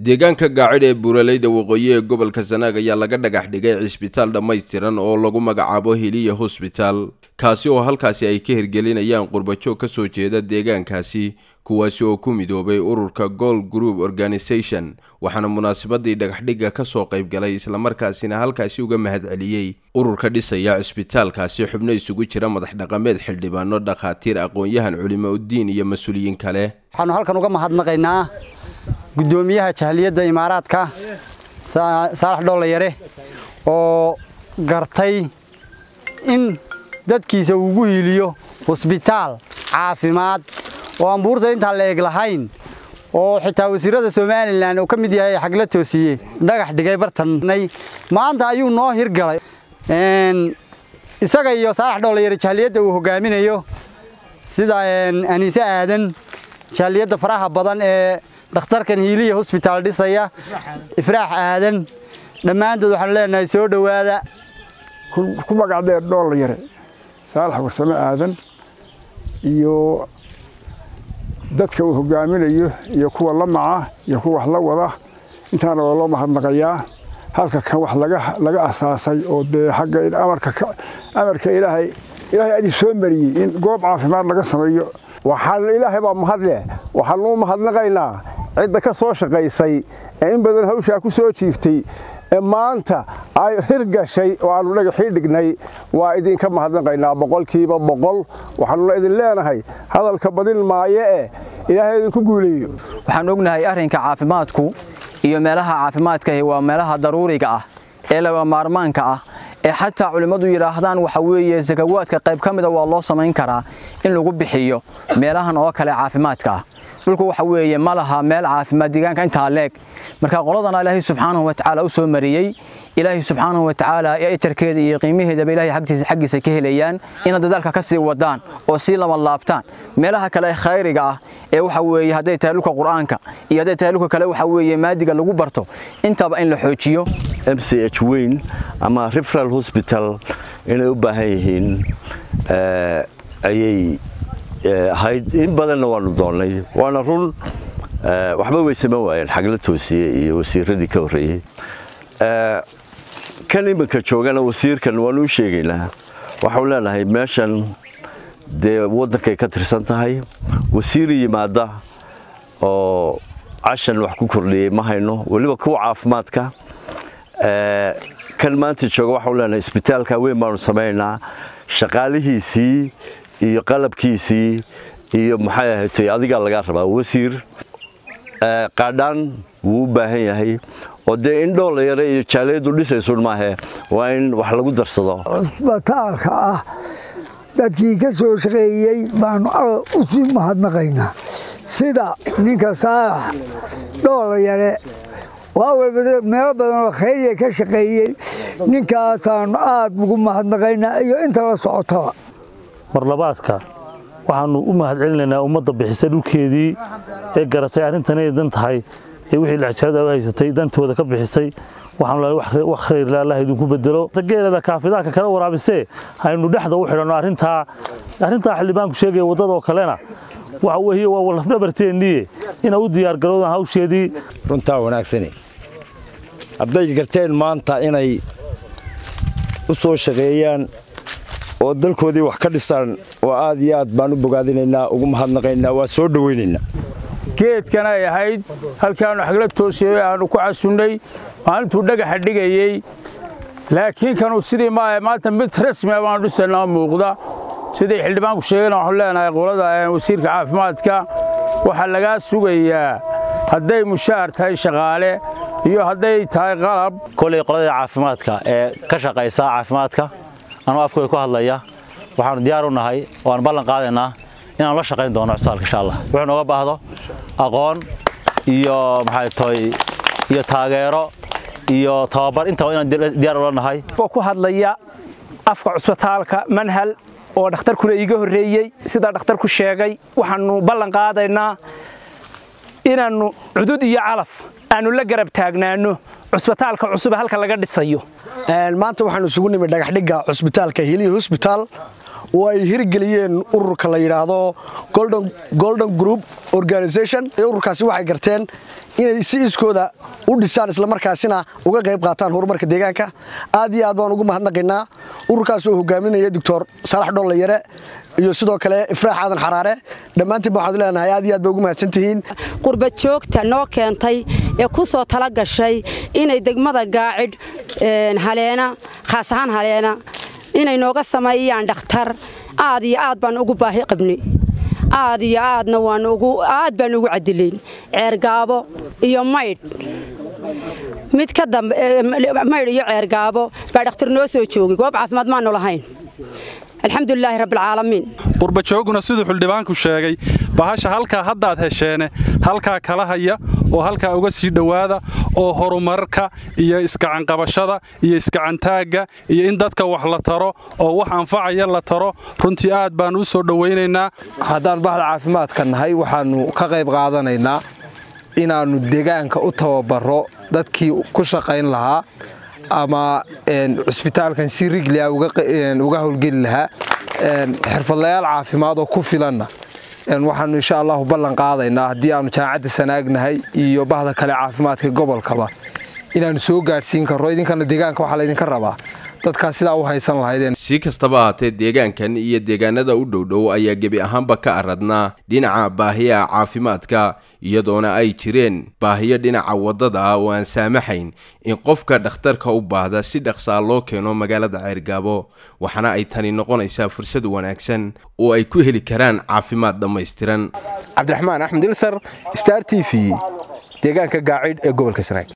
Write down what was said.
deegaanka gaacid ee buuraleyda waqooyi ee gobolka sanaag ayaa laga dhagax dhigay cisbitaal dhammaystiran oo lagu magacaabo hiliya hosbitaal kaasi oo halkaasi ay ka hirgelinayaan qurbajoog ka soo jeeda deegaankaasi kuwaasi oo ku midoobay ururka gold group organisation waxaana munaasabadii dhagaxdhigga ka soo qayb galay islamarkaasina halkaasi uga mahadceliyey ururka dhisaya cisbitaalkaasi xubno isugu jira madax dhaqameed xildhibaano dhakhaatiir aqoon-yahan culimo uddiin iyo mas-uuliyiin kale waxaanu halkan uga mahadnaqaynaa guddoomiyaha jahliyadda imaaraadka saalax dhoollayare oo gartay in dadkiisa uugu hiiliyo hosbitaal caafimaad oo aan buurta intaa la eg lahayn oo xitaa wasiirada somalilan uu ka mid yahay xagla toosiye dhagax dhigay bartannay maanta ayuu noo hirgalay isaga iyo saalax dhoollayare jahliyadda uu hogaaminayo sida aniise aadan jahliyadda faraha badan ee dhakhtarkan hiiliya hosbitaal dhisaya ifraax aadan dhammaantood waxaanu leenahay soo dhowaada ku magacdheer dhoolla yare saalax warsame aadan iyo dadka uu hogaaminayo iyo kuwa la maca iyo kuwa wax la wada intaana waa loo mahadnaqayaa halka kan wax laga asaasay oo dee xagga amarka ilaahay ilaahay adii soo mariyey in goob caafimaad laga sameeyo waxaan ilaahay baa mahadleh waxaanu u mahadnaqaynaa cidda ka soo shaqaysay ee in badan hawshaa ku soo jiiftay ee maanta ay hirgashay oo aannu dhagaxii dhignay waa idinka mahadnaqaynaa boqolkiiba boqol waxaanuna idin leenahay hadalka badin maayo eh ilaahay idinku guuleeyo waxaan ognahay arrinka caafimaadku iyo meelaha caafimaadkahi waa meelaha daruuriga ah ee laga maarmaanka ah ee xataa culimmadu yidhaahdaan waxa weeye sakawaadka qayb ka mida waa loo samayn karaa in lagu bixiyo meelahan oo kale caafimaadka ah dhulku waxa weeye ma laha meel caafimaad deegaanka intaa leeg marka qoladana ilaahay subxaanahu watacaala u soo mariyey ilaahay subxaanahu watacaala ejarkeeda iyo qiimaheedaba ilahay xaggiisa ka helayaan inaad dadaalka ka sii wadaan oo sii lama laabtaan meelaha kale ee khayriga ah ee waxa weeye hadday tahay dhulka qur'aanka iyo hadday tahay dhulka kale waxa weeye maadiga lagu barto intaba in la xoojiyo m c h weyn ama referal hosbital inay u baahan yihiin ayay ahayd in badanna waanu doonnay waana run waxba way saman waayeen xagla toosiye iyo wasiiradii ka horreeyey kan iminka joogana wasiirkan waanu u sheegaynaa waxaanu leenahay meeshan dee waddankay ka tirsan tahay wasiir yimaada oo cashan wax ku kordhiyey ma hayno weliba kuwa caafimaadka kan maanta jooga waxaanu leenahay isbitaalka weyn baanu samaynaynaa shaqaalihiisii iyo qalabkiisii iyo maxay ahayd adigaa laga rabaa wasiir qaadhaan wuu u baahan yahay oo dee in dhoolla yare iyo jaaliyadu dhisaysun maahe waa in wax lagu darsado cusbitaalka ah dadkii ka soo shaqeeyey baanu alla u sii mahadnaqaynaa sida ninka saalax dhoolla yare meelo badan oo khayriya ka shaqeeyey ninkaasaanu aad ugu mahadnaqaynaa iyo inta la socotaba marlabaadka waxaannu u mahad celinaynaa ummadda bixisay dhulkeedii ee garatay arrintan inay dan tahay ee wixii lexjaada u haysatay dantooda ka bixisay waxaanu leeyahay wax khayrla allah idinku bedelo geelada kaafidaanka kala waraabisee aynu dhexda u xidhanno arrintaa arrintaa xildhibaanku sheegaya waddadoo kalena waxa weeye waa lafdhabarteenniye inay u diyaargarowdaan hawsheedii runtaa wanaagsane hadday garteen maanta inay u soo shaqeeyaan oo dalkoodii wax ka dhistaan oo aad iyo aad baan u bogaadinaynaa ugu mahadnaqaynaa waa soo dhowaynaynaa geedkan ay ahayd halkaannu xagla toosiyey aannu ku casunnay maalintuu dhagaxa dhigayey laakiin kanuu sidii maahe maanta mid rasmia baanu dhisanaa muuqda sidii xildhibaanku sheegayna waxaanu leenahay qolada wasiirka caafimaadka waxaa lagaa sugayaa hadday mushaar tahay shaqaale iyo hadday tahay qalab koley qoladii caafimaadka ee ka shaqaysa caafimaadka anuu afkooda ku hadlaya waxaanu diyaar u nahay oo aan ballan qaadaynaa inaanu la shaqayn doono cusbitaalka insha allah wuxuu nooga baahdo aqoon iyo maxay tahay iyo taageero iyo tababar intaba inaan diyaar ula nahay oo ku hadlaya afka cusbitaalka manhal oo dhakhtarkuna iiga horreeyey sidaa dhakhtarku sheegay waxaannu ballan qaadaynaa inaannu cudud iyo calaf aannu la garab taagnaanno cusbitaalka cusube halka laga dhisayo maanta waxaanu isugu nimid dhagaxdhigga cusbitaalka hiliya hosbitaal oo ay hirgeliyeen ururka la yidhaahdo golden group organisation ururkaasi waxay garteen inay si iskooda u dhisaan islamarkaasina uga qayb qaataan horumarka deegaanka aad iyo aad baan ugu mahadnaqaynaa ururkaas oo hogaaminaya doctor saalax dhollayare iyo sidoo kale ifraax aadan xaraare dhammaantiinba waxaad leenahay aad iyo aad ba ugu mahadsantihiin qurba joogta noo keentay ee ku soo tala gashay inay degmada gaacid haleena khaas ahaan haleena inay nooga sameeyaan dhakhtar aad iyo aad baan ugu baahi qabnay aad iyo aadna waan ugu aad baan ugu cadilayn ceergaabo iyo maydh mid ka dambe maydh iyo ceergaabo baa dhakhtar noo soo joogay goob caafimaad maanu lahayn alxamdulilaahi rabbilcaalamiin qurbajooguna siduu xildhibaanku sheegay bahasha halkaa haddaad hesheene halkaa kala haya oo halkaa uga sii dhowaada oo horumarka iyo iskacanqabashada iyo iskacantaagga iyo in dadka wax la taro oo wax anfacaya la taro runtii aad baannu u soo dhowaynaynaa haddaan bahda caafimaadka nahay waxaannu ka qayb qaadanaynaa inaannu deegaanka u tababaro dadkii ku shaqayn lahaa ama cusbitaalkan si riglia uga howlgeli lahaa xirfadlayaal caafimaad oo ku filanna waxaannu insha allahu ballan qaadaynaa haddii aannu jaamacadda sanaagnahay iyo bahda kale caafimaadka gobolkaba inaannu soo gaadhsiin karro idinkana deegaanka waxaa laydinka rabaa dadkaas sidaa u haysan lahaydeen si kastaba ahaatee deegaankan iyo deegaanada u dhowdhow ayaa gebi ahaanba ka aradnaa dhinaca baahiyaha caafimaadka iyadoona ay jireen baahiyo dhinaca waddada ah oo aan saamaxayn in qofka dhakhtarka u baahda si dhaqsaa loo keeno magaalada ceergaabo waxaana ay tani noqonaysaa fursad wanaagsan oo ay ku heli karaan caafimaad dhammaystiran cabdiraxmaan axmed ilsar star t v deegaanka gaacidh ee gobolka sanaag